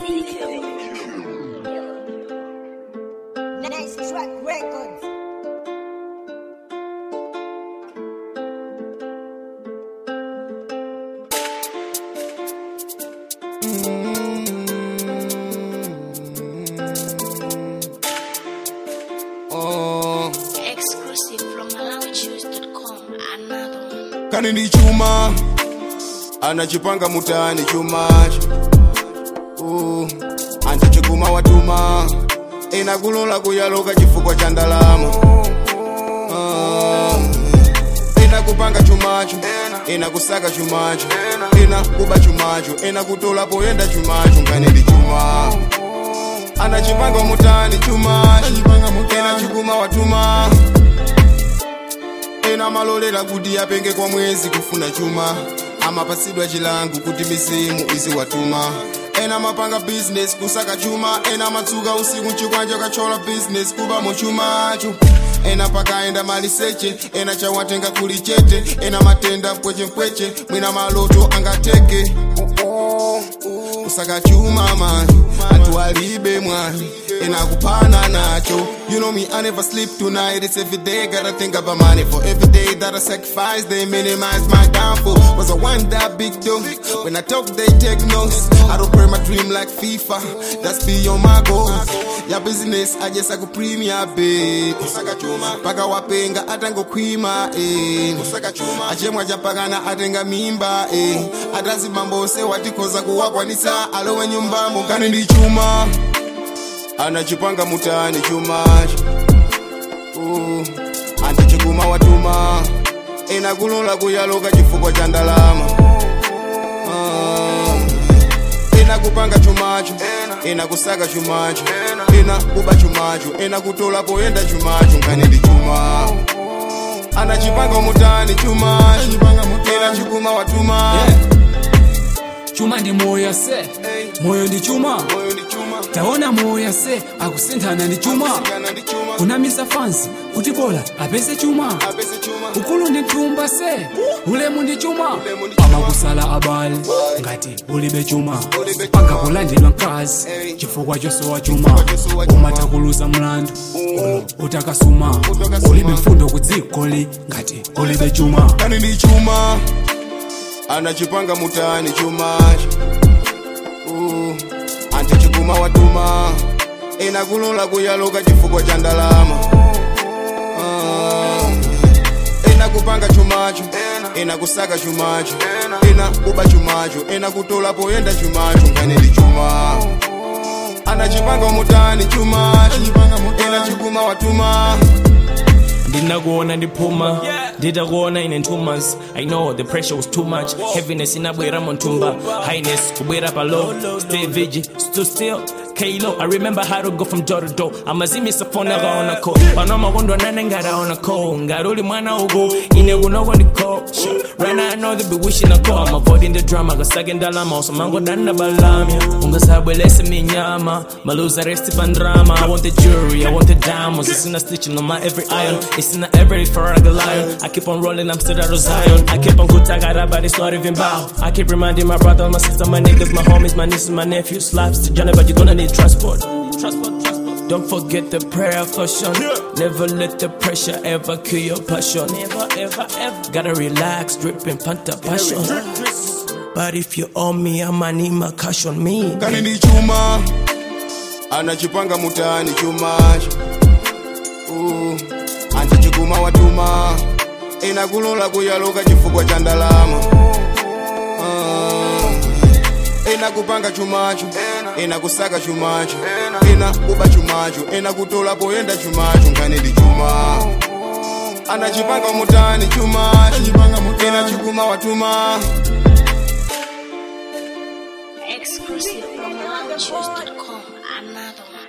Nice track records. Oh, Exclusive from MalawiChoose.com. Another one. kani ndi chuma anachipanga mutani chumacho uh, antichiguma watuma ena kulola kuyaloka chifukwa cha ndalama uh, ena kupanga chumacho ena kusaka chumacho ena kuba chumacho ena kutola poyenda chumacho nkani ndi chuma anachipanga mutani chumacho ena chiguma watuma ena malolera kuti apenge kwa mwezi kufuna chuma amapasidwa chilango kuti misimu iziwatuma ena mapanga business kusaka chuma ena matsuka usiku mchikwanja kachola business kuba muchumacho ena pakaenda maliseche ena chawatenga kuli chete ena matenda mpwechempweche mwina maloto angateke kusaka chuma mani atu alibe mwani ena kupana nacho you know me i never sleep tonight it's every day gotta think about money for every day that i sacrifice they minimize my downfall was i want that big dough when i talk they take notes i don't pray my dream like fifa that's beyond my goals ya business i just like a premier bit kusaka chuma paka wapenga atangokwima eh kusaka chuma achemwa chapakana atenga mimba eh atazimambose watikoza kuwakwanisa alowe nyumbamo kani ndi chuma anachipanga mutani chumacho uh, antichiguma watuma ena kulola kuyaloka chifukwa cha ndalama uh, ena kupanga chumacho ena kusaka chumacho ena kuba chumacho ena kutola poyenda chumacho nkani ndi chuma anachipanga mutani chumacho ena chiguma watuma chuma ndi moyo se moyo ndi chuma moyo ndi chuma taona moyo se akusinthana ndi chuma kana ndi chuma kunamisa fansi kuti bola apeze chuma apese chuma ukulu ndi thumba se ulemu ndi chuma Ulemu ndi chuma. amakusala abale ngati ulibe chuma Ulibe chuma. pangakulandidwa mkazi Ey. chifukwa chosowa chuma chosowa chuma. umatakuluza mlandu ulo utakasuma Utakasuma. ulibe mfundo ku dzikoli ngati ulibe chuma kani ndi chuma anachipanga mutani chumacho uh, antichiguma watuma ena kulola kuyaloka chifukwa cha ndalama uh, ena kupanga chumacho ena kusaka chumacho ena kuba chumacho ena kutola poyenda chumacho nkani ndi chuma anachipanga mutani chumacho ena chiguma watuma ndinakuona ndiphuma nditakuona ine ntumas i know the pressure was too much heaviness inabwera montumba highness kubwera palo stay vigi still still Kalo, I remember how to go from door to door. amazimisa phone akaona ko pano makondo nane ngaraona ko ngaruli mwana uku ine kunoko ndiko right now I know they be wishing I call I'm avoiding the drama kasake ndalama usamango danda balamya ungasabwelese minyama maluza resti pandrama I want the jewelry, I want the diamonds It's in a stitching on my every iron It's in a every Ferrari lion I keep on rolling, I'm still out of Zion I keep on good, I got but it's not even bow I keep reminding my brother, my sister, my niggas, my homies, my nieces, my nephews Slaps to Johnny, but you're gonna need transport Transport, transport Don't forget the prayer caution Never let the pressure ever kill your passion Never, ever, ever Gotta relax, dripping, panta passion But if you owe me, I'ma need my cash on me kani ndi chuma anachipanga mutani chumacho uh, antichiguma watuma ena kulola kuyaloka chifukwa cha ndalama uh, ena kupanga chumacho ena kusaka chumacho ena kuba chumacho ena kutola poyenda chumacho nkani ndi chuma anachipanga mutani chumacho ena chiguma watuma Exclusive from MalawiChoose.com. Another one.